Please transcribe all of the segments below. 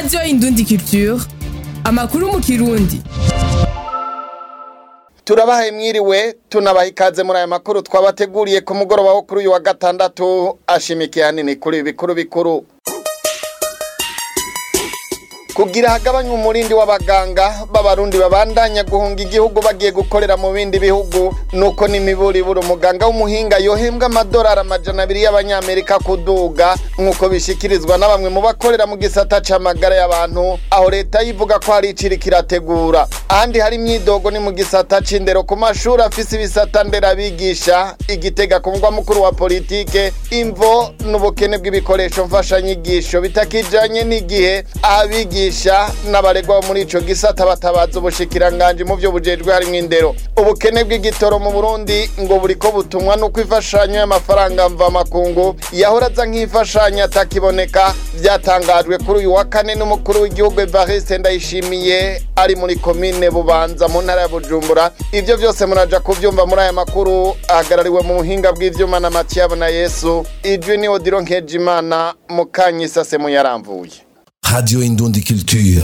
radiyo indundi culture amakuru mu kirundi turabahaye mwiriwe tunabaha ikaze muri aya makuru twabateguriye ku mugoroba wo kuri uyu wa gatandatu ashimikiye hanini kuri ibi bikuru bikuru kugira hagabanywe umurindi w'abaganga b'abarundi babandanya guhunga igihugu bagiye gukorera mu bindi bihugu nuko n'imiburiburi umuganga w'umuhinga yohembwa amadolari amajana abiri y'abanyamerika kuduga nk'uko bishikirizwa na bamwe mu bakorera mu gisata c'amagara y'abantu aho leta yivuga ko hari iciri kirategura ahandi hari imyidogo ni mu gisata c'indero ku mashuri afise ibisata nderabigisha igitega ku mugwa mukuru wa politike imvo n'ubukene bw'ibikoresho mfashanyigisho bitakijanye n'igihe abigisha abigisha n'abaregwa muri ico gisata batabaza ubushikiranganje mu byo bujejwe harimwo indero ubukene bw'igitoro mu Burundi ngo buriko butumwa nuko ifashanyo y'amafaranga mva makungu yahora aza nk'ifashanyo atakiboneka byatangajwe kuri uyu wa kane n'umukuru w'igihugu Evariste Ndayishimiye ari muri komine Bubanza mu ntara ya Bujumbura ivyo vyose muraja kuvyumva muri aya makuru ahagarariwe mu buhinga bw'ivyuma na Mathieu na Yesu ijwi ni Odilo Nkejimana mukanyisase mu yaramvuye Radio Indundi Culture.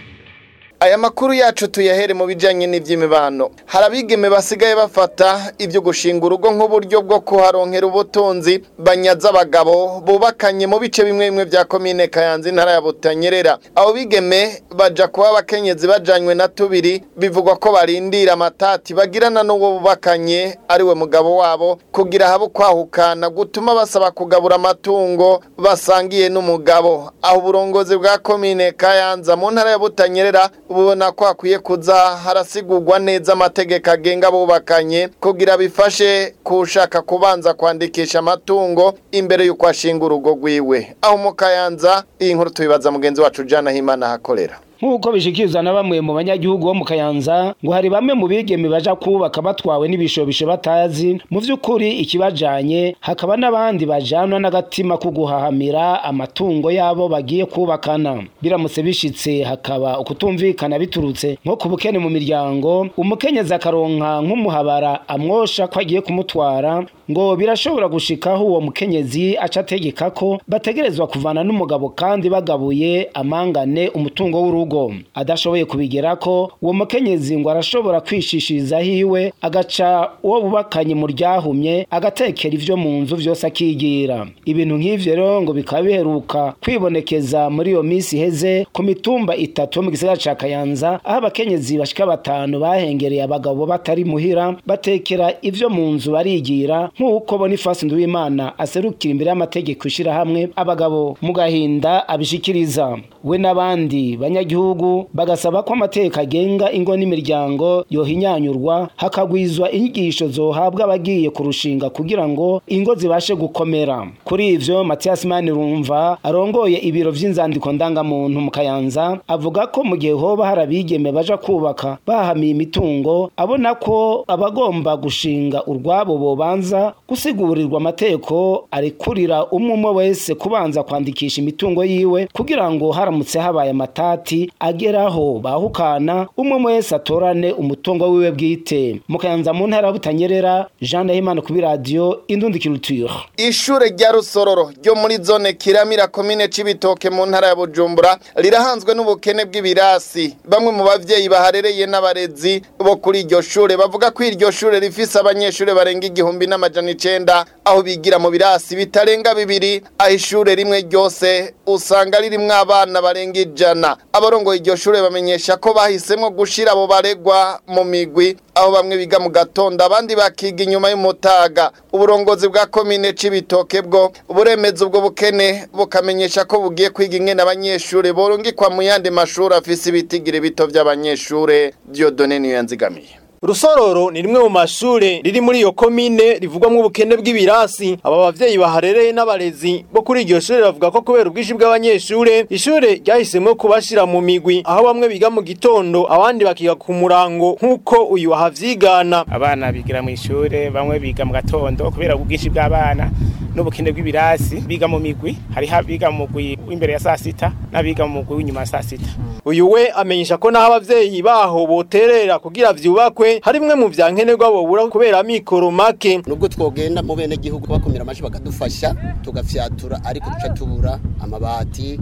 Aya makuru yacu tuyahere mu bijanye n'ivy'imibano. Hari abigeme basigaye bafata ivyo gushinga urugo nk'uburyo bwo kuharonkera ubutunzi banyaza abagabo bubakanye mu bice bimwe bimwe vya komine Kayanza intara ya Butanyerera. Abo bigeme baja kuba abakenyezi bajanywe na tubiri bivugwa ko barindira amatati bagirana n'uwo bubakanye ari we mugabo wabo kugira habe kwahukana gutuma basaba kugabura amatungo basangiye n'umugabo. Aho uburongozi bwa komine Kayanza mu ntara ya Butanyerera ubona ko hakwiye kuza harasigurwa neza amategeko agenga abubakanye kugira bifashe kushaka kubanza kwandikisha amatungo imbere y'uko ashinga urugo rwiwe aho mu kayanza iyi nkuru tubibaza mugenzi wacu jana himana hakorera nk'uko bishikirizwa na bamwe mu banyagihugu bo mu kayanza ngo hari bamwe mu bigeme baja kubaka batwawe n'ibishobisho batazi mu vy'ukuri ikibajanye hakaba n'abandi bajanwa n'agatima ko guhahamira amatungo yabo bagiye kubakana biramutse bishitse hakaba ukutumvikana biturutse nko ku bukene mu miryango umukenyezi akaronka nk'umuhabara amwosha ko agiye kumutwara ngo birashobora gushikaho uwo mukenyezi aca ategeka ko bategerezwa kuvana n'umugabo kandi bagabuye amangane umutungo w'urugo adashoboye kubigera ko uwo mukenyezi ngo arashobora kwishishiriza hiwe agaca uwo bubakanye mu ryahumye agatekera ivyo mu nzu vyose akigira ibintu nk'ivyo rero ngo bikaba biheruka kwibonekeza muri iyo minsi iheze ku mitumba itatu mu gisagara ca Kayanza aho abakenyezi bashika batanu bahengereye abagabo batari muhira batekera ivyo mu nzu barigira nk'uko Boniface Nduwimana aserukira imbere y'amategeko ishirahamwe abagabo mu gahinda abishikiriza we n'abandi banyagihugu bagasaba ko amateka agenga ingo n'imiryango yohinyanyurwa hakagwizwa inyigisho zohabwa abagiye kurushinga kugira ngo ingo zibashe gukomera kuri ivyo Mathias Manirumva arongoye ibiro vy'inzandiko ndangamuntu mu Kayanza avuga ko mu gihe hoba hari abigeme baja kubaka bahamiye imitungo abona ko abagomba gushinga urwabo bobanza gusigurirwa amateko arekurira umwe umwe wese kubanza kwandikisha imitungo yiwe kugira ngo haramutse habaye amatati ageraho bahukana umwe wese atorane umutungo wiwe bwite mukayanza mu ntara butanyerera Jean Ndahimana kuri radio Indundi Culture ishure rya Rusororo ryo muri zone Kiramira komine Cibitoke mu ntara ya Bujumbura rirahanzwe n'ubukene bw'ibirasi bamwe mu bavyeyi baharereye n'abarezi bo kuri iryo shure bavuga ko iryo shure rifise abanyeshure barenga igihumbi n'amajana icenda aho bigira mu birasi bitarenga bibiri aho ishure rimwe ryose usanga ririmwo abana barenga ijana abarongoye iryo shure bamenyesha ko bahisemwo gushira abo baregwa mu migwi aho bamwe biga mu gatondo abandi bakiga inyuma y'umutaga uburongozi bwa komine c'ibitoke bwo buremeza ubwo bukene bukamenyesha ko bugiye kwiga ingene abanyeshure borungikwa mu yandi mashuri afise ibitigiri bito vy'abanyeshure Dieudonne niyo yanzigamiye Rusororo ni rimwe mu mashure riri muri iyo komine rivugwamwo ubukene bw'ibirasi aba bavyeyi baharereye n'abarezi bo kuri iryo shure bavuga ko kubera ubwinshi bw'abanyeshure ishure ryahisemwo kubashira mu migwi aho bamwe biga mu gitondo abandi bakiga ku murango nk'uko uyu ahavyigana abana bigira mu ishure bamwe biga mu gatondo kubera ubwinshi bw'abana n'ubukene bw'ibirasi biga mu migwi hariho abiga mu mugwi w'imbere ya saa sita n'abiga mu mugwi w'inyuma ya saa sita uyu we amenyesha ko naho abavyeyi baho boterera kugira vyubakwe harimwe mu vya nkenerwa bobura kubera mikoro make nubwo twogenda mu bene gihugu bakomera amashi bakadufasha tugafyatura ariko duca tubura amabati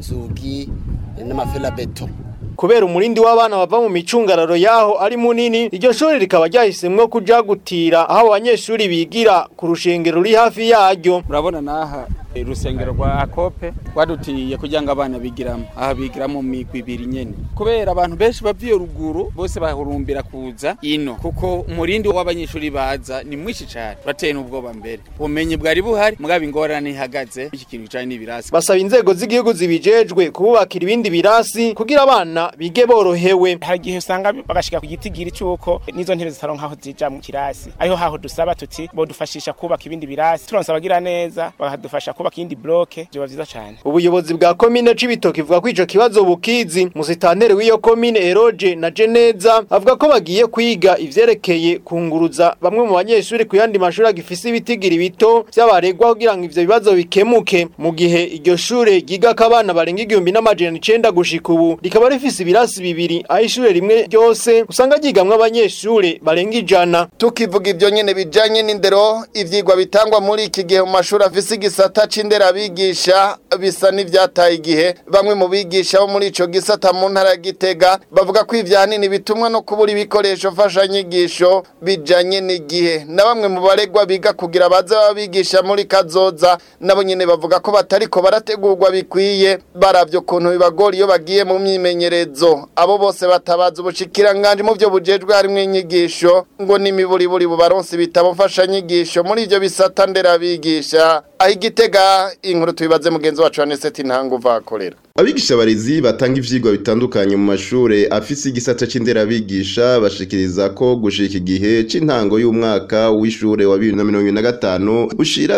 inzugi n'amaferabeto kubera umurindi w'abana bava mu micungararo yaho ari munini iryo shuri rikaba ryahisemwo kuja gutira aho abanyeshuri bigira ku rushengero ruri hafi yaryo murabona naha urusengero rwa akope rwadutiye kugira ngo abana bigiramo aha bigira mu migwi ibiri nyene kubera abantu benshi bava iyo ruguru bose bahurumbira kuza ino kuko umurindi w'abanyeshuri baza ni mwinshi cane bateye n'ubwoba mbere ubumenyi bwari buhari mugabo ingorane ihagaze iki kintu kijanye n'ibirasi basaba inzego z'igihugu zibijejwe kububakira ibindi birasi kugira abana bige borohewe hari igihe usanga bagashika ku gitigiri cy'uko n'izo ntebe zitaronka aho zija mu kirasi ariho haho dusaba tuti bodufashisha kubaka ibindi birasi turonse abagira neza bakadufasha kubaka iyindi bloke byoba vyiza cane ubuyobozi bwa komine c'ibitoki buvuga ko ico kibazo bukizi musitanteri w'iyo komine eroge na jeneza avuga ko bagiye kwiga ivyerekeye kunguruza bamwe mu banyeshuri ku yandi mashuri agifise ibitigiri bito vy'abaregwa kugira ngo ivyo bibazo bikemuke mu gihe iryo shure ryigako abana barenga igihumbi n'amajana icenda gushika ubu rikaba rifise ibirasi bibiri aho ishure rimwe ryose usanga ryigamwo abanyeshure barenga ijana tukivuga ivyo nyene bijanye n'indero ivyigwa bitangwa muri iki gihe mu mashuri afise igisata c'inderabigisha bisa n'ivyataye igihe bamwe mu bigisha bo muri ico gisata mu ntara ya Gitega bavuga ko ivyanini bitumwa no kubura ibikoresho mfashanyigisho bijanye n'igihe na bamwe mu baregwa biga kugira baze babigisha muri kazoza nabo nyene bavuga ko batariko barategurwa bikwiye baravyo kuntu bibagora iyo bagiye mu myimenyerezo abo bose batabaza ubushikiranganje mu byo bujejwe harimwo inyigisho ngo n'imiburiburi bubaronse ibitabo mfashanyigisho muri ivyo bisata nderabigisha aho igitega inkuru tubibaze mugenzi wacu Aneseti Ntango vakorera Abigisha barezi batanga ivyigwa bitandukanye mu mashure afise igisata c'inderabigisha bashikiriza ko gushika igihe c'intango y'umwaka w'ishure wa 2025 ushira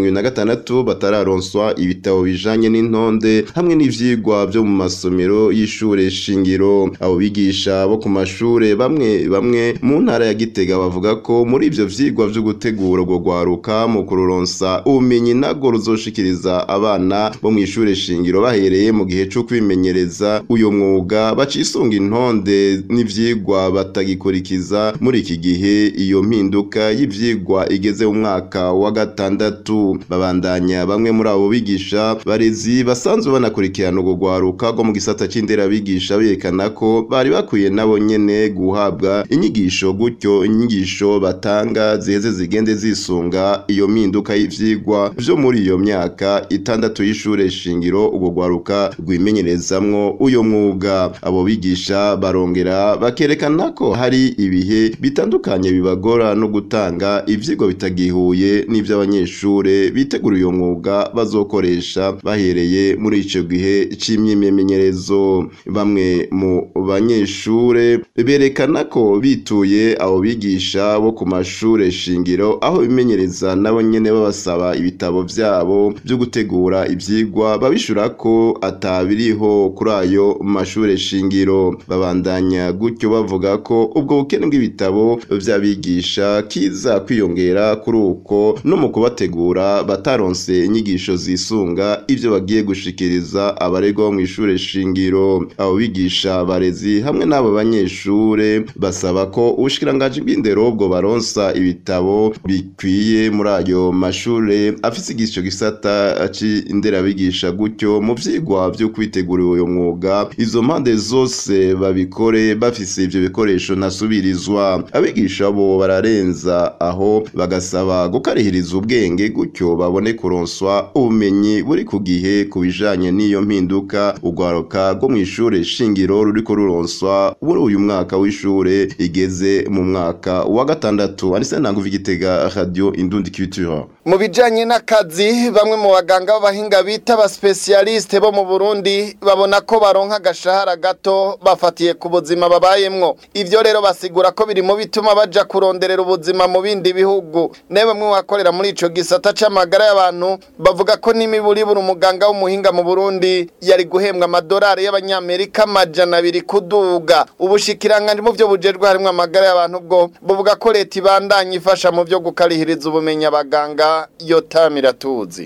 2026 batararonswa ibitabo bijanye n'intonde hamwe n'ivyigwa vyo mu masomero y'ishure shingiro abo bigisha bo ku mashure bamwe bamwe mu ntara ya Gitega bavuga ko muri ivyo vyigwa vyo gutegura urwo rwaruka mu kururonsa ubumenyi nago ruzoshikiriza abana bo mu ishure shingiro bahereye mu gihe cyo kwimenyereza uyo mwuga bacisunga intonde n'ivyigwa batagikurikiza muri iki gihe iyo mpinduka y'ivyigwa igeze mu mwaka wa gatandatu babandanya bamwe muri abo bigisha barezi basanzwe banakurikirana urwo rwaruka rwo mu gisata c'inderabigisha berekana ko bari bakwiye nabo nyene guhabwa inyigisho gutyo inyigisho batanga ziheze zigende zisunga iyo mpinduka y'ivyigwa vyo muri iyo myaka itandatu y'ishure shingiro urwo rwaruka rwimenyerezamwo uyo mwuga abo bigisha barongera bakerekana ko hari ibihe bitandukanye bibagora no gutanga ivyigwa bitagihuye n'ivy'abanyeshure bitegura uyo mwuga bazokoresha bahereye muri ico gihe c'imyimenyerezo bamwe mu banyeshure berekana ko bituye abo bigisha bo ku mashure shingiro aho bimenyereza nabo nyene babasaba ibitabo vyabo vyo gutegura ivyigwa babishura ko atabiriho kuri ayo mashure shingiro babandanya gutyo bavuga ko ubwo bukene bw'ibitabo vy'abigisha kiza kwiyongera kuri uko no mu kubategura bataronse inyigisho zisunga ivyo bagiye gushikiriza abaregwa bo mu ishure shingiro abo bigisha barezi hamwe n'abo banyeshure basaba ko ubushikiranganji bw'indero bwo baronsa ibitabo bikwiye muri ayo mashure afise igico gisata c'inderabigisha gutyo mu vyigwa vyo kwitegurira uyo mwuga izo mpande zose babikore bafise ivyo bikoresho ntasubirizwa abigisha bo bararenza aho bagasaba gukarihiriza ubwenge gutyo babone kuronswa ubumenyi buri ku gihe ku bijanye n'iyo mpinduka urwaruka rwo mu ishure shingiro ruriko ruronswa muri uyu mwaka w'ishure igeze mu mwaka wa gatandatu anise ntanguva igitega radio indundi culture mu bijanye n'akazi bamwe mu baganga b'abahinga bita aba specialiste bo mu Burundi babona ko baronka agashahara gato bafatiye ku buzima babayemwo ivyo rero basigura ko biri mu bituma baja kuronderera ubuzima mu bindi bihugu ne bamwe bakorera muri ico gisata c'amagara y'abantu bavuga ko n'imiburibura umuganga w'umuhinga mu Burundi yari guhembwa amadolari y'abanyamerika amajana abiri kuduga ubushikiranganje mu vyo bujejwe harimwo amagara y'abantu bwo buvuga ko leta ibandanya ifasha mu vyo gukarihiriza ubumenyi abaganga yotamira tuzi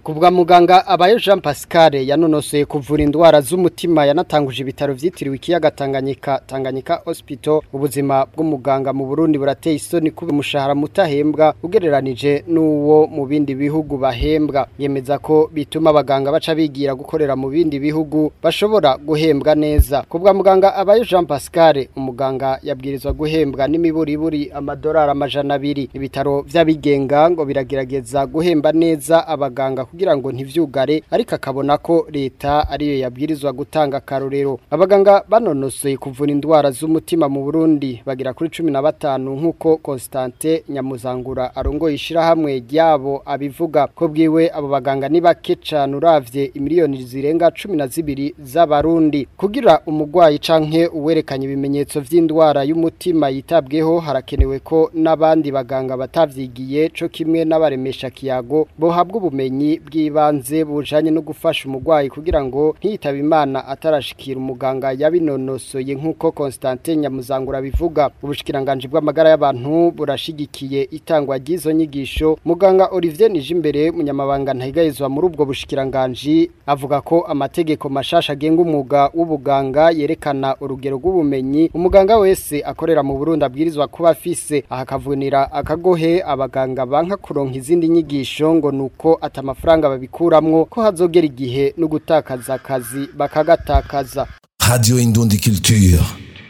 kubwa muganga abayo Jean Pascal yanonosoye kuvura indwara z'umutima yanatanguje ibitaro vyitiriwe ikiyaga Tanganyika Tanganyika Hospital ubuzima bw'umuganga mu Burundi burateye isoni kuba umushahara mutahembwa ugereranije n'uwo mu bindi bihugu bahembwa yemeza ko bituma abaganga baca bigira gukorera mu bindi bihugu bashobora guhembwa neza kubwa muganga abayo Jean Pascal umuganga yabwirizwa guhembwa n'imiburiburi amadolari amajana abiri ibitaro vy'abigenga ngo biragerageza guhemba neza abaganga kugira ngo ntivyugare ariko akabona ko leta ariyo yabwirizwa gutanga karorero abaganga banonosoye kuvura indwara z'umutima mu Burundi bagira kuri 15 nkuko Constante Nyamuzangura arongoye ishirahamwe ryabo abivuga ko bwiwe abo baganga ni bake cane uravye imiliyoni zirenga 12 z'abarundi kugira umugwayi canke uwerekanye ibimenyetso vy'indwara y'umutima yitabweho harakenewe ko n'abandi baganga batavyigiye co kimwe n'abaremesha kiyago bohabwa ubumenyi bw'ibanze bujanye no gufasha umugwayi kugira ngo ntiyitabe imana atarashikira umuganga yabinonosoye nk'uko Constantin Nyamuzangura bivuga ubushikiranganje bw'amagara y'abantu burashigikiye itangwa ry'izo nyigisho muganga Olivier Nijimbere munyamabanga ntayigayezwa muri ubwo bushikiranganje avuga ko amategeko mashasha agenga umwuga w'ubuganga yerekana urugero rw'ubumenyi umuganga wese akorera mu Burundi abwirizwa kuba afise ahakavunira akagohe abaganga banka kuronka izindi nyigisho ngo nuko atamafaranga babikuramwo ko hazogera igihe no gutakaza akazi bakagatakaza Radio Indundi Culture.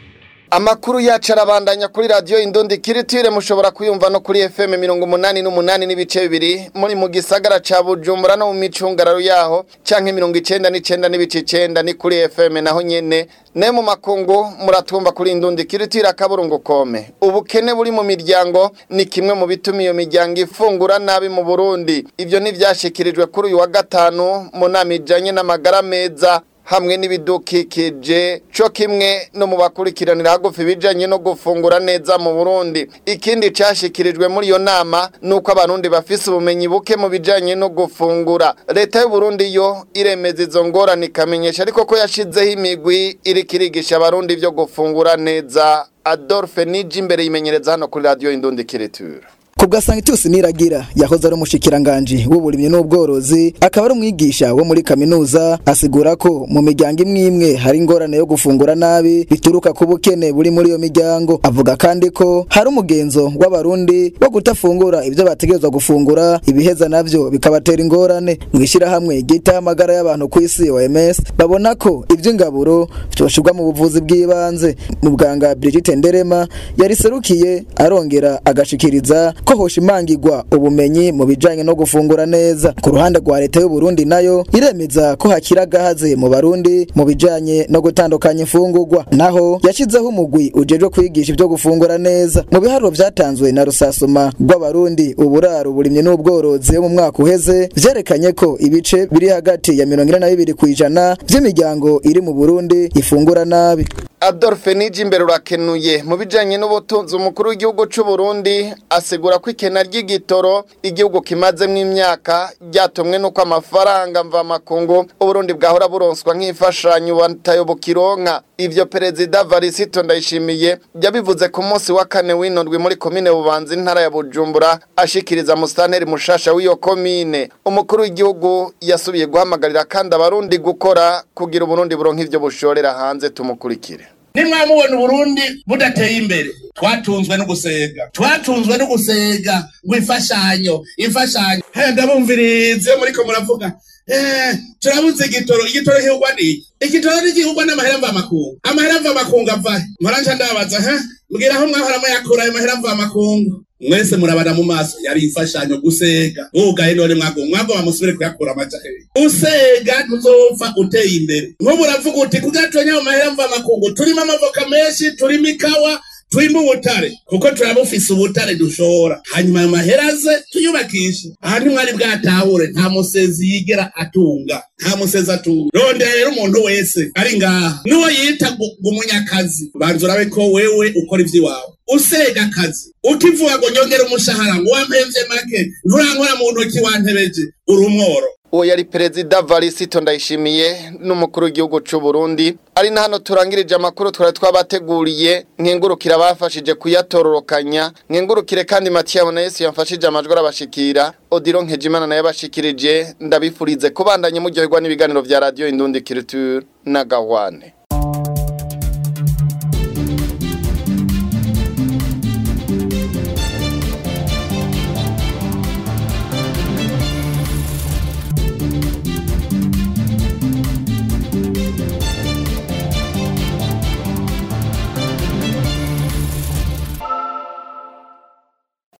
Amakuru yacu arabandanya kuri radio Indundi Kiritire mushobora kuyumva no kuri FM 88 n'ibice bibiri muri mu gisagara ca Bujumbura no mu micungararo yaho canke 99 n'ibice 9 ni kuri FM naho nyene ne mu makungu muratumva kuri Indundi Kiritire akaburungu kome ubukene buri mu miryango ni kimwe mu bituma iyo miryango ifungura nabi mu Burundi ivyo ni vyashikirijwe kuri uyu wa gatanu mu nama ijanye n'amagara meza hamwe n'ibidukikije cyo kimwe no mu bakurikiranira hagufi bijanye no gufungura neza mu Burundi ikindi cyashikirijwe muri iyo nama nuko abarundi bafise ubumenyi buke mu bijanye no gufungura leta y'u Burundi yo iremeza izo ngorane ikamenyesha ariko ko yashizeho imigwi iri kirigisha abarundi byo gufungura neza Adolphe Niji imbere yimenyereza hano kuri radio Indundi Kireture Kubwa Sanctus Niragira yahoze ari umushikiranganje w'uburimyi n'ubworozi akaba ari umwigisha wo muri kaminuza asigura ko mu miryango imwe imwe hari ingorane yo gufungura nabi bituruka ku bukene buri muri iyo miryango avuga kandi ko hari umugenzo w'abarundi wo kutafungura ibyo bategerezwa gufungura ibiheza navyo bikabatera ingorane mwishira hamwe gita amagara y'abantu ku isi OMS babona ko ivy'ingaburo byoshirwa mu buvuzi bw'ibanze mu bwanga Brigitte Nderema yariserukiye arongera agashikiriza ko hoshimangirwa ubumenyi mu bijanye no gufungura neza ku ruhande rwa leta y'u Burundi nayo iremeza ko hakira gahaze mu barundi mu bijanye no gutandukanya imfungurwa naho yashizeho umugwi ujejwe kwigisha ibyo gufungura neza mu biharuro vyatanzwe na rusasuma rw'abarundi uburaro burimye n'ubworozi mu mwaka uheze vyerekanye ko ibice biri hagati ya mirongo ine na bibiri kw'ijana vy'imiryango iri mu Burundi ifungura nabi Adolphe Niji imbere urakenuye mu bijanye n'ubutunzi umukuru w'igihugu c'u Burundi asigura ko ikena ry'igitoro igihugu kimazemwo imyaka ryatumwe nuko amafaranga mva makungu Uburundi bwahora buronswa nk'imfashanyo batayo bukironka ivyo perezida Varisito Ndayishimiye yabivuze ku munsi wa kane w'inondwi muri komine Bubanza intara ya Bujumbura ashikiriza musitanteri mushasha w'iyo komine umukuru w'igihugu yasubiye guhamagarira kandi abarundi gukora kugira Uburundi buronka ivyo bushorera hanze tumukurikire nimwamubona uburundi budateye imbere twatunzwe no gusega twatunzwe no gusega ngo imfashanyo imfashanyo ndabumvirize muriko muravuga turabuze igitoro igitoro gihugwa n'iki igitoro ntigihugwa n'amahera mvamakungu amahera mvamakungu avahe muranja ndabaza ha mbwira aho mwahora muyakura ayo mahera mvamakungu mwese murabana mu maso yari imfashanyo gusega wugaye none mwago mwago bamusubire kuyakura amaja usega ntuzopfa uteye imbere nk'ubu uravuga uti kugatonye ayo mahera mvamakungu turimo amavoka menshi turimo ikawa turimo ubutare kuko turabufise ubutare dushora hanyuma ayo mahera aze tuyubakishe aha ntimwari bwatahure nta musezi yigera atunga nta musezi atunga rondera rero umuntu wese ari ngaha n'uwo yita umunyakazi banza urabe ko wewe ukora ivy'iwawe usega akazi utivuga ngo nyongera umushahara ngo wampemvye make nturankora mu ntoki wantebeje uri umworo uwo yari perezida varisito ndayishimiye n'umukuru w'igihugu cy'u Burundi ari na hano turangirije amakuru twari twabateguriye nkengurukira abafashije kuyatororokanya nkengurukire kandi Mathieu Bonesi yamfashije amajwi arabashikira Odilo Nkejimana naye abashikirije ndabifurize kubandanya muryoherwa n'ibiganiro vya radio Indundi Culture na Gahwane